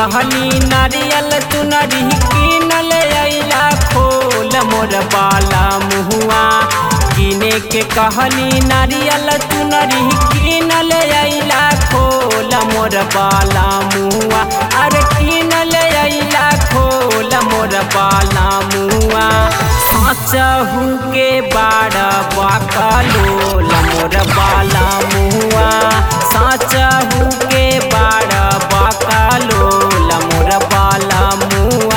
कहली नारियल चुनरी किनल अइला खोल मोर बाला मुहुआ किने के कहली नारियल चुनरी किनल अइला खोल मोर बाला मुहुआ अरे किनल अइला खोल मोर बाला मुहुआ साचहू के बाड़ बाकलोल मोर बाला मुहुआ साचहू के बाड़ बाकलोल मोर बाला मुहुआ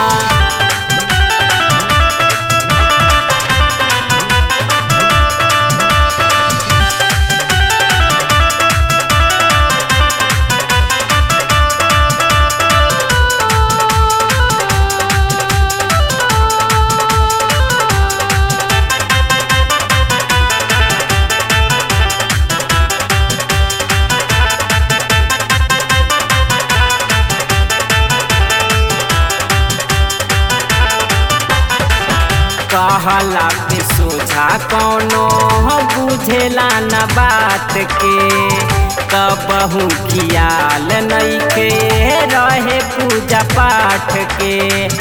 कहला के सोझा कौनो बुझेला न बात के कबहू खियाल नइखे रहे पूजा पाठ के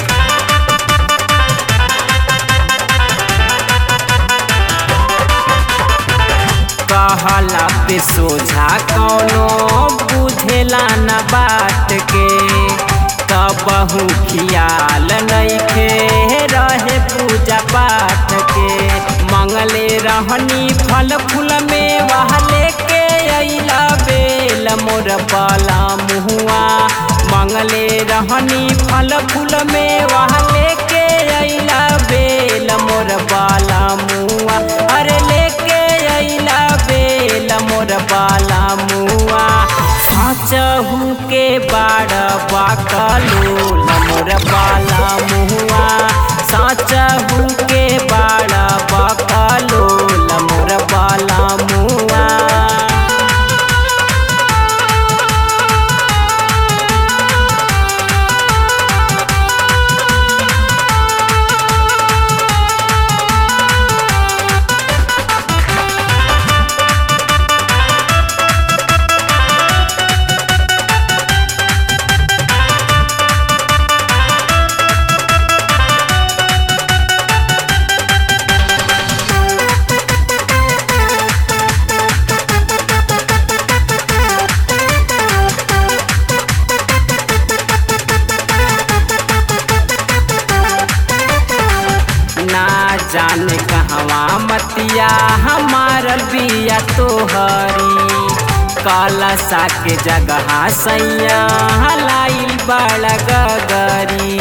कहला पे सोझा कौनो बुझेला न बात के कबहू खियाल नइखे रहे पूजा पाठ के मंगले रहनी फल फूल में वह लेके अइला बेल मोर बाला मुहुआ मंगले रहनी फल फूल में वह लेके अइला बेल मोर बाला मुहुआ अरे लेके अइला बेल मोर बाला मुआ साचहू के बाड़ बाकलोल मोर बाला मुआ साचहू के बाड़ बाकलोल मोर बाला मुआ ना जाने कहवा मतिया हमार बिया तोहरी कलसा के जगह सैया हलाइल बड़ गगरी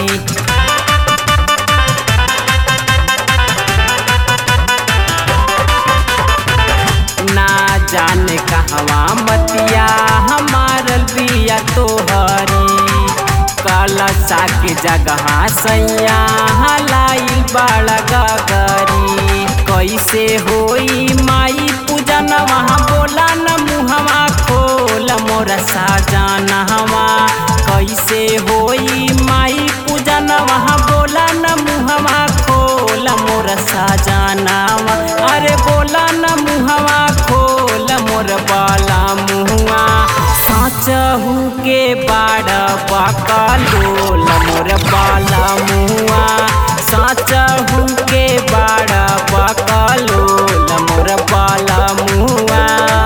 ना जाने कहवा मतिया हमार बिया तोहरी कलसा के जगह सैया हलाइल बड़ गगरी कैसे होई माई पूजन वहाँ बोला न मुहवा खोल मोर साजन हवा कैसे होई माई पूजन वहाँ बोला न मुहवा खोल मोर साजनावा अरे बोला न मुहवा खोल मोर बाला मुहुआ साचहू के बाड़ बाकलोल मोर बाला मुआ साचहू के बाड़ बाकलोल मोर बाला मुआ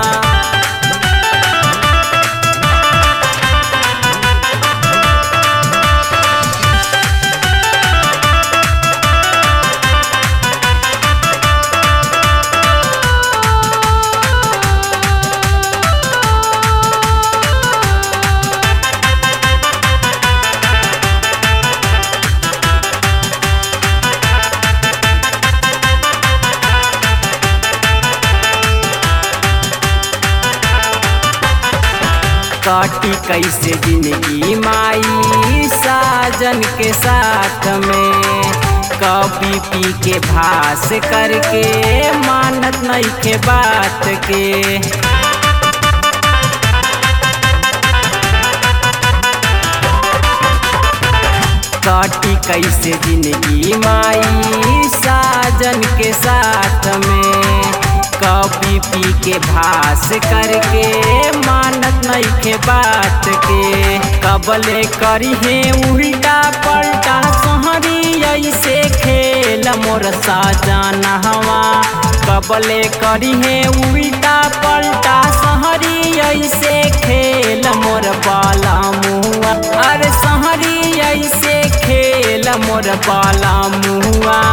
काटी कैसे जिंदगी माई साजन के साथ में कभी पी के भास करके मानत नहीं के बात के काटी कैसे जिंदगी माई साजन के साथ में कभी पी के भास करके मानत नइखे बात के कबले करी है उल्टा पलटा सहरी ऐसे खेल मोर साजन हवा कबले करी है उल्टा पलटा सहरी ऐसे खेल मोर बाला मुआ अरे सहरी ऐसे खेल मोर बाला मुआ